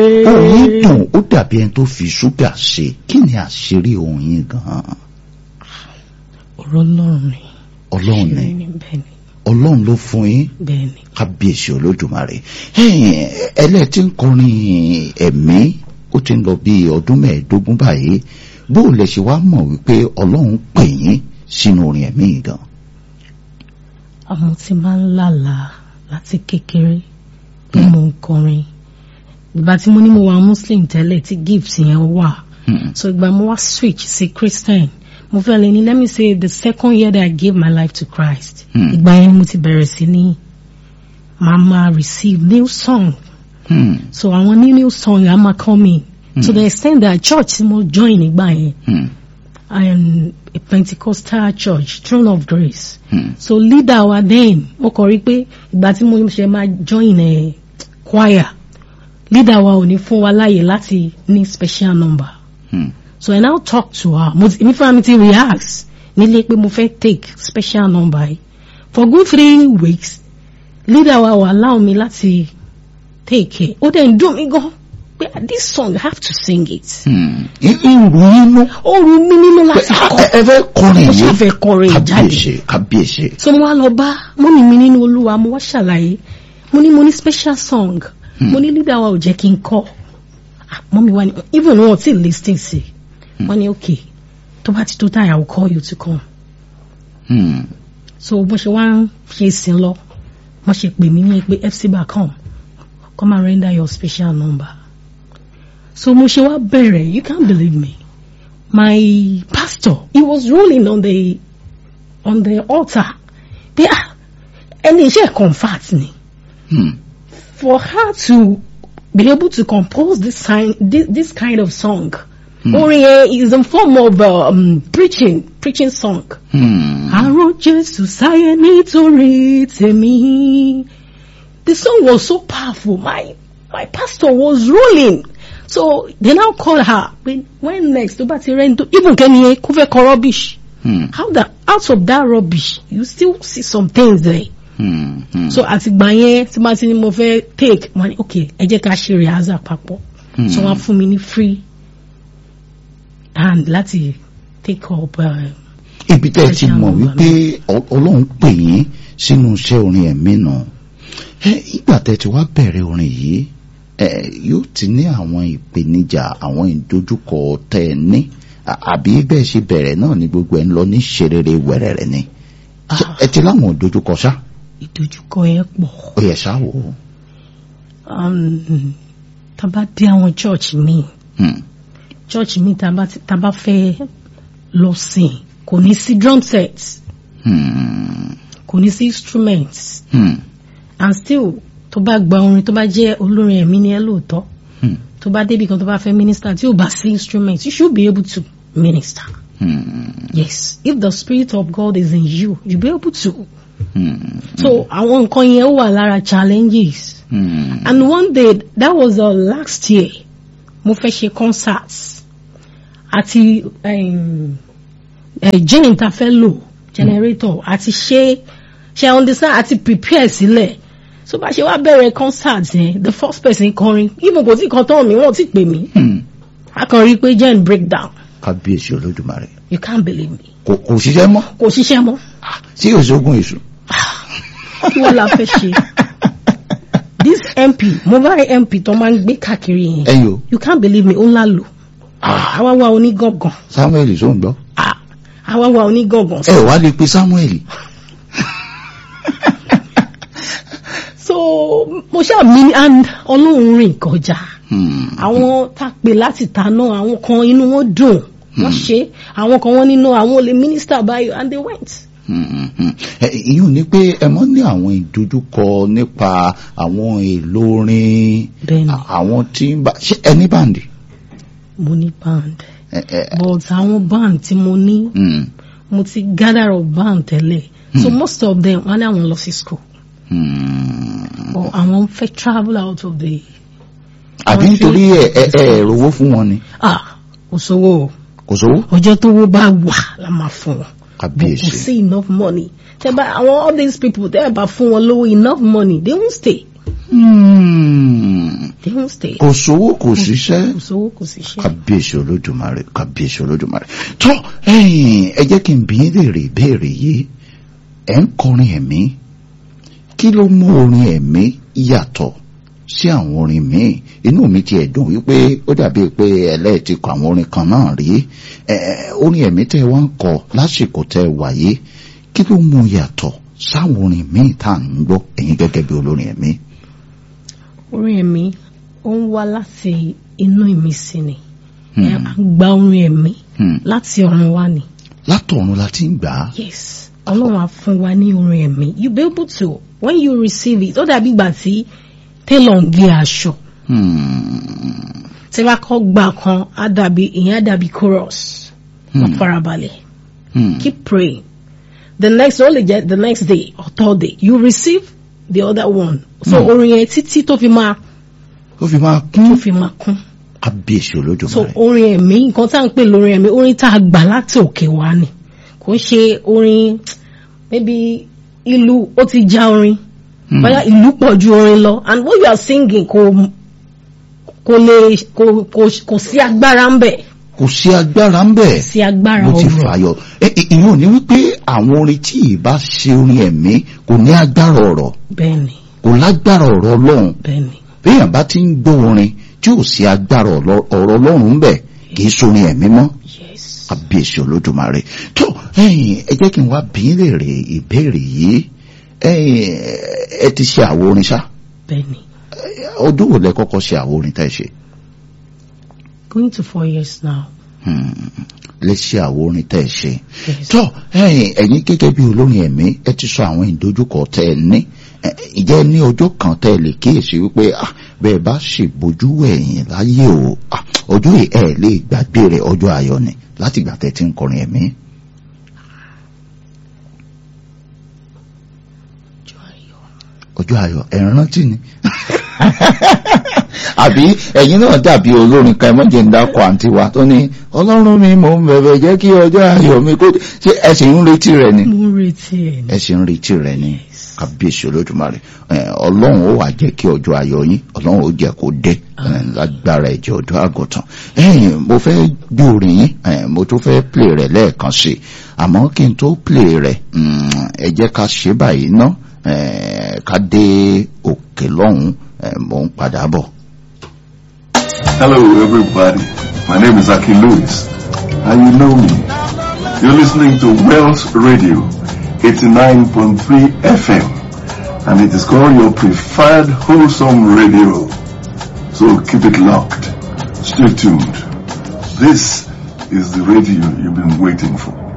òun dùn ó dàbí ẹni tó fi ṣúgà ṣe kí ni àṣírí òun yín gan-an ọ̀rọ̀ ọlọ́run ni ọlọ́run ni Ṣe ni bẹ́ẹ̀ ni ọlọ́run ló fún yín bẹ́ẹ̀ ni kábíyèsí olódùmarè ẹlẹ́tí ń kọrin ẹ̀mí ó ti ń lọ bí ọdún mẹ́ẹ̀ẹ́dógún báyìí bó o lè ṣe wá mọ̀ wípé ọlọ́run pè yín sínú orin ẹ̀mí yìí gan. àmọ́ tí máa ń lálàá láti kékeré bí mo ń kọrin ìgbà tí mo ní mo wà muslim tẹ́lẹ̀ tí gift yẹn wà Hmm. so ìgbà mo wá switch sí christian mo fẹ́ lè ní let me say the second year that I gave my life to Christ Hmm. ìgbà yẹn ni mo ti bẹ̀rẹ̀ sí ní máa máa receive new song Hmm. so àwọn new new song á máa come in to the extent that church tí mo join nígbà yẹn Hmm. I am a Pentecostal church Throne of Grace Hmm. so leader wa then mo kàn rí pé ìgbà tí mo ṣe máa join ẹ choir leader wa ò ní fún wa láàyè láti ní special number Hmm. so I now talk to her mo ti èmi fúnra mi ti react nílé pé mo fẹ́ take special number yìí for good three weeks leader wa wà allow mi láti take it ó dẹ̀ ń dùn mí gan pé this song I have to sing it Hmm. ìrù inú ó rú mi nínú láti kọ ẹ fẹ́ kọrin mo yìí ṣàfẹ́ kọrin jáde kábíyèsí kábíyèsí. so mo wá lọ bá mọ́mì mi nínú olúwa mo wá ṣàlàyé mo ní mo ní special song mo ní leader wa ò jẹ́ kí n kọ́ Ah, mọ́mì wa ni even wọn ò tí ì lis ten sí wọ́n ní okay tó bá ti tó táyà I will call you to come Hmm. so bó ṣe wá ń ṣe ìsìn lọ wọ́n ṣe pè mí ní pé FC bar come come and render your special number so mo ṣe wá bẹ̀rẹ̀ you can't believe me my pastor he was rolling on the on the altar pé ah ẹni iṣẹ́ comfort ni Hmm. for her to be able to compose this, sign, this, this kind of song orin yẹn is in form of um, preaching preaching song. Hmm. Àrùn Jésù sáyé nítorí tèmi. The song was so powerful. My my pastor was rolling. So they now called her. When, when next tó bá ti rẹ́ nítorí even kẹ́ni yẹn kó fẹ́ kọ rubbish. Hmm. How that out of that rubbish you still see some things there. Hmm. Hmm. So àtìgbà yẹn tí máa ti ní mo fẹ́ take wọ́n ní okay ẹ jẹ́ ká ṣe rehearsal papọ̀. So wọ́n á fún mi ní free hand láti take up. Uh, ibi tẹ́ ẹ ti Special mọ̀ number wípé Ọ- ọlọ́run pè yín sínú iṣẹ́ orin ẹ̀mí nù ẹ ìgbà tẹ́ ti wá bẹ̀rẹ̀ orin yìí ẹ yóò ti ní àwọn ìpèníjà àwọn ìdojúkọ tẹ́ ẹ ní À- àbí bẹ́ẹ̀ ṣe bẹ̀rẹ̀ náà ni gbogbo ẹ̀ ń lọ ní ṣerere wẹ̀rẹ̀rẹ̀ ni Ṣé Ah. ẹ ti láwọn ìdojúkọ ṣá ìdojúkọ yẹn pọ̀. ó yẹ ṣá wò ó um, tá bá dé àwọn church mi Hmm. church mi tá bá ti- tá bá fẹ́ lọ sìn kò ní sí drum set Hmm. kò ní sí instruments Hmm. and still tó bá gba orin tó bá jẹ́ olórin ẹ̀mí ni ẹ lóòótọ́ Hmm. tó bá débi kan tó bá fẹ́ minister tí ò bá sí instruments you should be able to minister Hmm. yes if the spirit of God is in you you be able to Hmm. so àwọn nǹkan yẹn ó wà lára challenges. Hmm. And one day, that was uh, last year, mo fẹ́ ṣe concerts àti um, uh, jane ta fẹ́ lò generator àti ṣe ṣe understand àti prepare sílẹ̀ so bá ṣe wá bẹ̀rẹ̀ concert yẹn the first person kọrin even kò tí kan tán mi wọ́n ti pè mí Hmm. a kàn rí i pé jen break down kábíyèsí olódùmarè you can't believe me kò kò ṣiṣẹ́ mọ́ kò ṣiṣẹ́ mọ́ sí òṣogùn èṣù. kí wọ́n la fẹ́ ṣe this mp mobile mp tó máa ń gbé káàkiri yẹn ẹ̀yin o you can't believe me ó ńlá lò àwa wa onígangan samuel sọ ń gbọ́. Ah, àwa wa onígangan ẹ wá lè pe samuel. so mo ṣáà mi and ọlọ́run rìn kọjá Hmm. àwọn tá a pè láti ta náà àwọn kan inú wọn dùn wọ́n ṣe àwọn kan wọ́n nínú àwọn olè mínísítà báyìí and they went. Hmm, hmm. Ẹ, ìyún ni pé ẹ mọ́ ní àwọn ìdojúkọ nípa àwọn èlò orin bẹ́ẹ̀ni à- àwọn tí ń bá ṣe ẹni báǹdì. mo ní band Ẹ, ẹ, but àwọn band tí mo ní hmm, mo ti gather of band tẹ́lẹ̀ so most of them wọ́n ní àwọn lọ sí school hmm. or àwọn fẹ́ travel out of the àbí àwọn nítorí tí- ẹ ẹ ẹ rówó fún wọn ni ah kò sówó o. kò sówó. ọjọ́ tó wó bá wà la máa fún wọn. but kò kábíyèsí. sí enough money. tẹ́ bá àwọn all these people tẹ́ ẹ bá fún wọn lówó enough money they won't stay. Hmm. they won't stay kò sówó kò síṣẹ́ kò sówó kò sí iṣẹ́ kábíyèsí olódùmarè kábíyèsí olódùmarè tó ẹ̀yin ẹ jẹ́ kí n bí yín léèrè ìbéèrè yìí ẹ̀ ń kọrin ẹ̀mí kí ló mú orin ẹ̀mí yàtọ̀ sí àwọn orin míì inú mi ti ẹ̀dùn wípé ó dàbí pé ẹlẹ́ẹ̀tì kọ àwọn orin kan náà rí ẹ̀ orin ẹ̀mí tẹ́ ẹ wá ń kọ lásìkò tẹ́ ẹ wáyé kí ló mú yàtọ̀ sáwọn orin míì tá à ń gbọ́ ẹ̀yin gẹ́gẹ́ bí olórin ẹ̀mí. orin ẹ̀mí ó ń wá láti inú ìmísí ni Hmm. ẹ à ń gba orin ẹ̀mí Hmm. láti ọ̀run wá ni látọ̀run la ti ń gbà á. yes ọlọ́run á fún wa ní orin ẹ̀mí you be able to when you receive it ó dàbí ìgbà tí tailor ń gé aṣọ Hmm. tí wàá kọ́ gbà kan á dàbí ìyẹn á dàbí chorus wọ́n Hmm. farabalẹ̀ Hmm. keep praying the next only get the next day or third day you receive the other one so Hmm. orin yẹn títí tó fi máa ó fi máa tó kún fi máa kún kábíyèsí so olódùmarè. orin ẹ̀mí nǹkan tá à ń pè lórin ẹ̀mí orin tá a gbà láti òkè wá ni kò ń ṣe orin maybe ìlú ó ti já orin Hmm. bóyá ìlú pọ̀ ju orin lọ and what you are singing kò kò lè kò kò kò sí agbára ń bẹ̀ kò sí agbára ń bẹ̀ sí agbára bó ti ọ̀rọ̀ fàyọ. Ẹ- ẹ- ìyẹn ò ní wípé àwọn orin tí ìbá ṣe orin ẹ̀mí kò ní agbára ọ̀rọ̀ bẹ́ẹ̀ ni kò lágbára ọ̀rọ̀ ọlọ́run bẹ́ẹ̀ ni béèyàn bá ti ń gbọ́ orin tí ò sí agbára ọ̀rọ̀ ọ̀rọ̀ ọlọ́run ń bẹ̀ kì í sorin ẹ̀mí mọ́ yes kábíyèsí olódùmarè tó ẹ̀yin ẹ jẹ́ kí n wá bí í léèrè ìbéèrè yìí ẹ̀yin ẹ ti ṣe àwo orin ṣá bẹ́ẹ̀ ni ọdún wo lẹ kọ́kọ́ ṣe àwo orin tẹ́ ẹ ṣe going to four years now Hmm. lè ṣe àwo orin tẹ́ ẹ ṣe yes tó ẹ̀yin ẹ̀yin gẹ́gẹ́ bí olórin ẹ̀mí ẹ ti sọ àwọn ìdojúkọ tẹ́ ẹ ní Ẹ, ìjẹ́ ní ọjọ́ kan tẹ́ ẹ lè kíyèsí wípé ah, bẹ́ẹ̀ bá ṣe bójú ẹ̀yìn láyé o ah, ọjọ́ yìí ẹ lè gbàgbé rẹ̀ ọjọ́ ayọ̀ ni láti ìgbà tẹ́ ti ń kọrin ẹ̀mí. ọjọ́ ayọ̀ ọjọ́ ayọ̀ ẹ rántí ni àbí ẹ̀yin náà dàbí olórin kan ẹmọ́jẹ̀ ń dákọ̀ àǹtí wa tó ní ọlọ́run mi mò ń bẹ̀bẹ̀ jẹ́ kí ọjọ́ ayọ̀ mi kó ṣe ẹ sì ń retí rẹ̀ ni mo ń retí ẹ̀ ẹ sì ń retí rẹ̀ ni Yes. kábíyèsí olódùmarè ẹ, ọlọ́run ó wà jẹ́ kí ọjọ́ ayọ̀ yín ọlọ́run ó jẹ́ kó dé ẹ, lágbára ẹ̀jẹ̀ ọ̀dọ́ àgùntàn ẹ̀yin mo fẹ́ gbé orin yín ẹ, mo tún fẹ́ play rẹ̀ lẹ́ẹ̀kan sí i àmọ́ kí n tó play rẹ̀ mm, ẹ jẹ́ ká ṣe báyìí ná ẹ, ká dé òkè lọ́hùn ẹ, mò ń padà bọ̀. Hello, everybody. My name is Aki Lewis, and you know me. You're listening to Wells Radio 89.3 FM, and it is called your preferred wholesome radio. So keep it locked. Stay tuned. This is the radio you've been waiting for.